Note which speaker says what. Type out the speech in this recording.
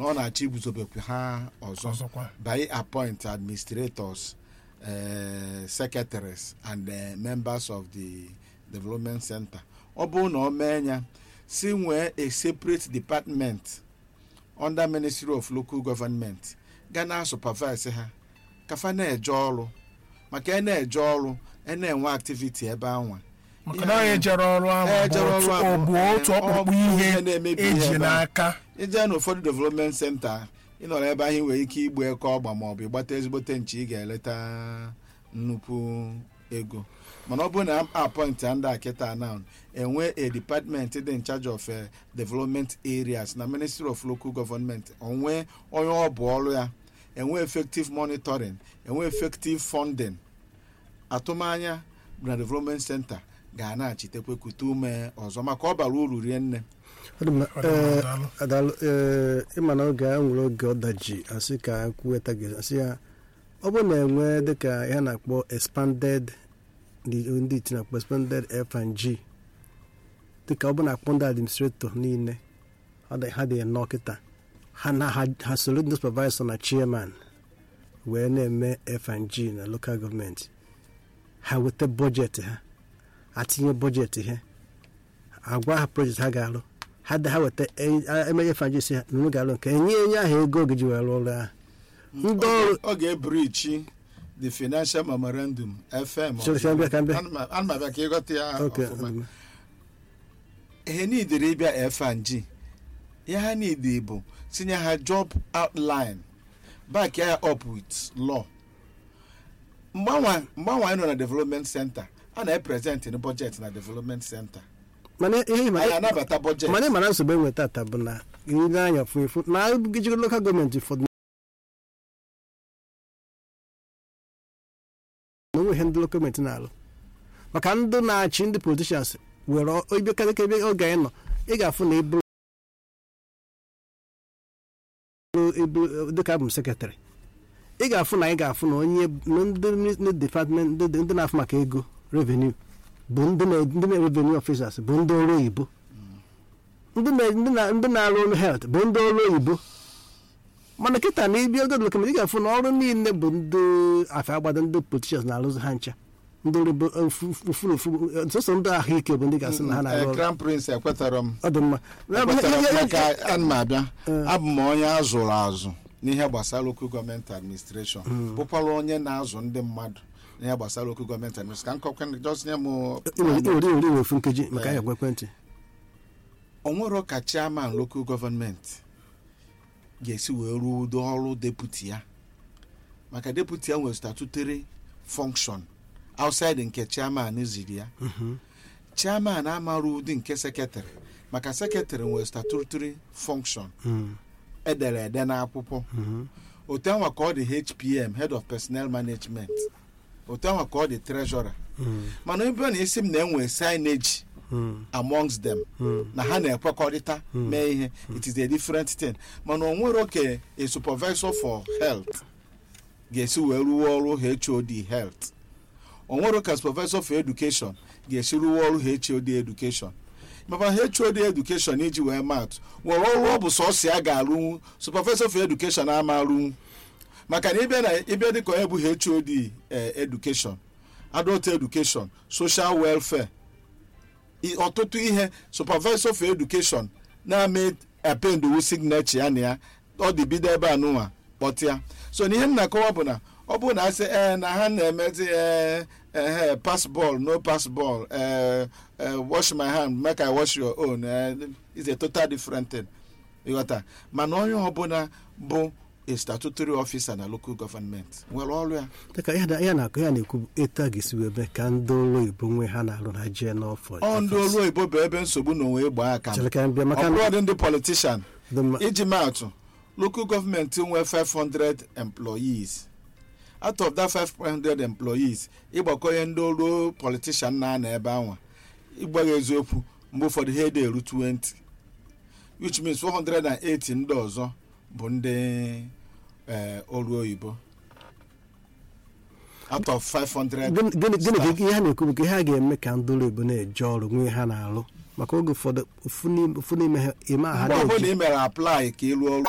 Speaker 1: na ọ na-achọ iguzobekwa ha ọzọ
Speaker 2: ọzọkwa
Speaker 1: by appoint administrators uh, secretaries and uh, members of the development center ọ bụrụ na ọ mee ya si nwee a separate department under ministry of local government ga na supervise ha kafa na-eje ọrụ maka ị na-eje ọrụ ị na-enwe activity ebe anwa
Speaker 2: maka na onye jere ọrụ ahụ
Speaker 1: Eh, jere
Speaker 2: bụ
Speaker 1: ọrụ
Speaker 2: otu-
Speaker 1: ahụ,
Speaker 2: ọ bụ
Speaker 1: eh,
Speaker 2: otu
Speaker 1: ọ
Speaker 2: ọkpụkpụ
Speaker 1: bụ
Speaker 2: ihe
Speaker 1: ihe na-emebi ihe
Speaker 2: eji
Speaker 1: ebe ahụ.
Speaker 2: n'aka
Speaker 1: ije n'ụfọdụ development center ịnọrọ ebe ahụ ị nwere ike igbu eke ọgba ma ọ bụ ịgbata ezigbote nche ị ga-eleta nnukwu ego mana ọ bụrụ na appoint ndị a kịta now enwe a department dị in charge of eh, development areas na ministry of local government onwe onye ọ bụ ọrụ ya enwe effective monitoring enwe effective funding atụmanya na development center ga na-achitekwe kute ume ọzọ maka ọ bara uru rie nne
Speaker 3: Ọ dị mma.
Speaker 2: Ọ dị mma,
Speaker 3: Ee,
Speaker 2: daalụ.
Speaker 3: adaalụ ee ịma na oge a nwere oge ọdaji asị ka kwuweta gị asị ya ọ bụrụ na enwe dịka ihe a na-akpọ expanded ndị ndị iti na-akpọ expanded F&G dịka ọ bụ na-akpọ ndị administrator niile ọ dị- ha dị nnọọ kịta ha na ha ha soro ndị supervisor na chairman wee na-eme F&G na local gọọmenti ha weta bọjetị ha atinye bọjetị ha agwa ha projekti ha ga-alụ ha da ha weta e- emenye fanjisi ha nunu ga-alụ nke enye enye ahụ ego oge ji wee rụọ ọrụ ahụ ndị ọrụ
Speaker 1: ọ ga-ebirichi the financial memorandum fm
Speaker 3: Chere, ka m bịa, ka m bịa.
Speaker 1: ana m abịa ka ịghọta ya
Speaker 3: oke
Speaker 1: ọfụma ihe niidere ịbịa fng ihe ha niile bụ tinye ha job outline back ya up with law mgbanwe mgbanwe anyị nọ na development center a na-eprezent n budget na development center
Speaker 3: mana ihe ịma-
Speaker 1: anyị anabata budget
Speaker 3: mana ịma na nsogbu enwe tata bụ na ile anya fụ efu na ejikọ lokal gọọmenti ụfọdụ na onwe ihe ndị lokal gọọmenti na-alụ maka ndị na-achị ndị politishans were ebe karịka ebe oge anyị nọ ị ga-afụ na ịbụrụ ịbụ dịka abụ m sekretarị ị ga-afụ na anyị ga-afụ na onye na ndị ndị depatment ndị ndị na-afụ maka ego revenue bụ ndị na- ndị na revenue officers bụ ndị ọrụ oyibo ndị na- ndị na- ndị na-arụ ọrụ health bụ ndị ọrụ oyibo mana kịta na ibi ogo lokal ị ga-afụ na ọrụ niile bụ ndị afọ agbado ndị politicians na-arụzi ha ncha ndị ọrụ bụ ofuru ofu sọsọ ndị ahụike bụ ndị ga-asị na ha na-arụ
Speaker 1: Eh,
Speaker 3: ọrụ
Speaker 1: crown prince ekwetara m
Speaker 3: ọ dị mma
Speaker 1: ekwetara m maka ana m abịa
Speaker 3: Eh.
Speaker 1: abụ m onye a zụrụ azụ n'ihe gbasara local gọọmenti administration bụkwara onye na-azụ ndị mmadụ n'ihe gbasara local gọọmenti administration ka nkọkwa just nye m
Speaker 3: iwere iwere iwe ofu nkeji maka ya gwa ekwentị
Speaker 1: onwero ka chairman local gọọmenti ga-esi wee ruo ụdị ọrụ deputi ya maka deputi ya nwere statutory function outside nke chairman ziri ya chairman amara ụdị nke sekretarị maka sekretarị nwere statutory function edere ede n'akwụkwọ otu anwa ka ọ dị hpm head of personnel management otu anwa ka ọ dị treasurer mana ebe ọ na-esi m na enwe signage amongst them na ha na-ekwekọrịta mee ihe it is a different thing mana o nwere oke a supervisor for health ga-esi wee rụọ ọrụ hod health o nwere ka supervisor for education ga-esi rụọ ọrụ hod education maka hod education iji wee maatụ nwere ọrụ ọ bụ sọsọ ya ga-arụnwu supervisor for education ama arụnwu maka na ịbịa na ịbịa dịka onye bụ hod eh, education adult education social welfare i- ọtụtụ ihe supervisor for education na-ame apendowu signature ya na ya ọ dị bido ebe a nụnwa kpọtịa so na ihe m na-akọwa bụ na ọ bụrụ na asị ee na ha na-emezi ee ee pass ball no pass ball ee ee wash my hand make i wash your own ee is a total different thing ịghọta mana onye ọbụla bụ a statutory officer na local government nwere ọrụ ya
Speaker 3: dịka ya na- ya na-akụ ya na-ekwu bụ etu a ga-esi wee mee ka ndị ọrụ oyibo nwee ha na-arụ ha jee n'ọfọ
Speaker 1: ọ ndị ọrụ oyibo bụ ebe nsogbu na onwe gbaa aka
Speaker 3: chere ka m bịa maka
Speaker 1: ọ
Speaker 3: na
Speaker 1: bụrụ dị ndị politician
Speaker 3: dị mma
Speaker 1: iji maatụ local gọọmenti nwee 500 employees out of that 500 employees ịgbakọnye ndị ọrụ politician na-anọ ebe anwa ịgbagha eziokwu mgbe ụfọdụ ha ede eru 20 which means 480 ndị ọzọ bụ ndị eh, ọrụ oyibo out of 500
Speaker 3: gịnị gịnị- gịnị ka
Speaker 1: staff.
Speaker 3: ihe ha na-ekwu bụ ka ihe a ga-eme ka ndị ọrụ oyibo na-eje ọrụ nwee ha na-alụ maka oge ụfọdụ ofu n'ime- ofu n'ime ha ime aha
Speaker 1: mgbe ọbụla
Speaker 3: na-eji
Speaker 1: ị mere apply ka ị rụọ ọrụ